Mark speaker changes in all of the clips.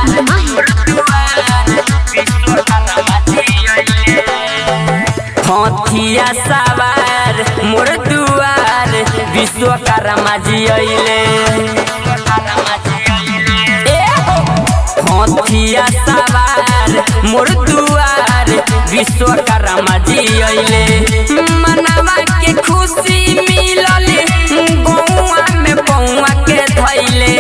Speaker 1: हथिया सवार मोर दुआर विश्वकर्मा जी अइले ए हो! हथिया सवार मोर दुआर विश्वकर्मा जी अइले मनवा के खुशी मिलल गौआ में बौआ के धैले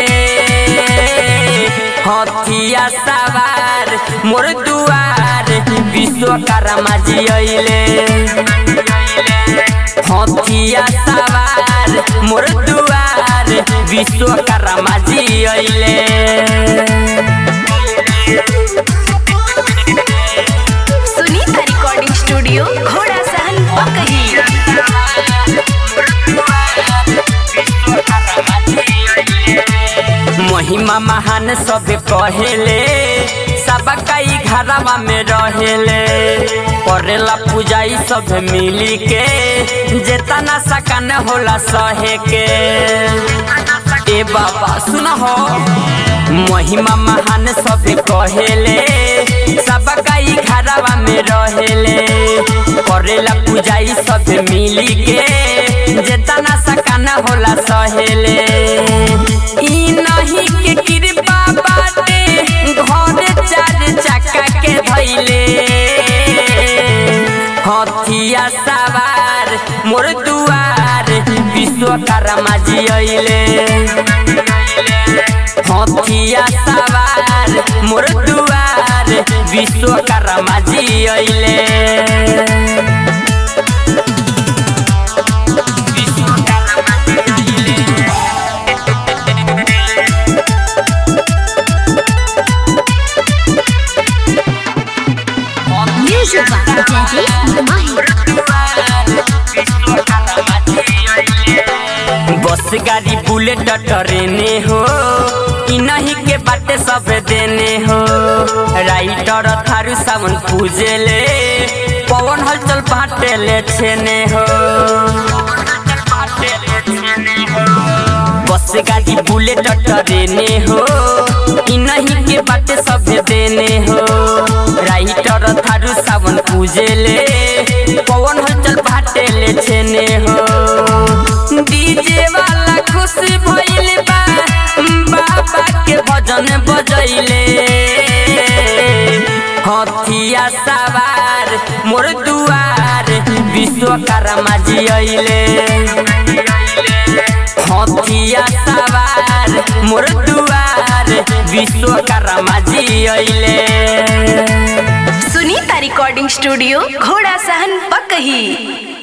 Speaker 1: हथिया सवार मोर दुआर विश्वकर्मा जी अइले हथिया सवार मोर दुआर विश्वकर्मा जी अइले
Speaker 2: सुनीता रिकॉर्डिंग स्टूडियो घोड़ा सहन पकही
Speaker 1: महिमा महान सब कहेले सब कई घरवा में रहेले करेला पूजाई सब मिली के जेतना सकन होला सहे के ए बाबा सुन हो महिमा महान सब कहेले सब कई घरवा में रहेले करेला पूजाई सब मिली के जेतना सकन होला सहेले ई नहीं के कृपा बाटे घर चार चक्का के धैले हथिया सवार मोर दुआर विश्वकर्मा जी अइले हथिया सवार मोर दुआर विश्वकर्मा जी अइले
Speaker 2: म्यूजिक
Speaker 1: बस गाड़ी बुलेट ट्रेने हो इ नहीं के बाटे सब देने हो राइटर थारू सावन पूजेले पवन हलचल बाटे ले छेने हो बस गाड़ी बुलेट ट्रेने हो इ नहीं के बाटे सब देने हो राइटर थारू सावन पूजेले पवन हलचल बाटे ले छेने हो डीजे वाला खुशी भइल बा बाबा के भजन बजैले हथिया सवार मोर दुआर विश्वकर्मा जी अइले हथिया सवार मोर दुआर विश्वकर्मा जी अइले
Speaker 2: सुनीता रिकॉर्डिंग स्टूडियो घोड़ा सहन पकही